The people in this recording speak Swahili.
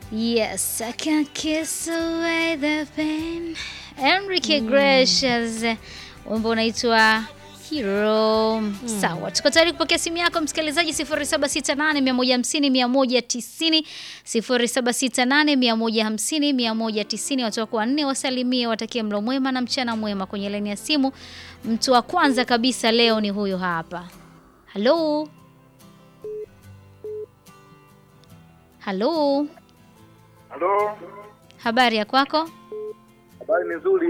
Yes, I can kiss away the pain. Enrique Iglesias, wimbo unaitwa Hero. Sawa, tuko tayari kupokea simu yako msikilizaji 0768150190 0768150190 watu wako wanne wasalimie, watakie mlo mwema na mchana mwema. Kwenye laini ya simu, mtu wa kwanza kabisa leo ni huyo hapa. Halo, halo, Halo, habari ya kwako? habari ni nzuri.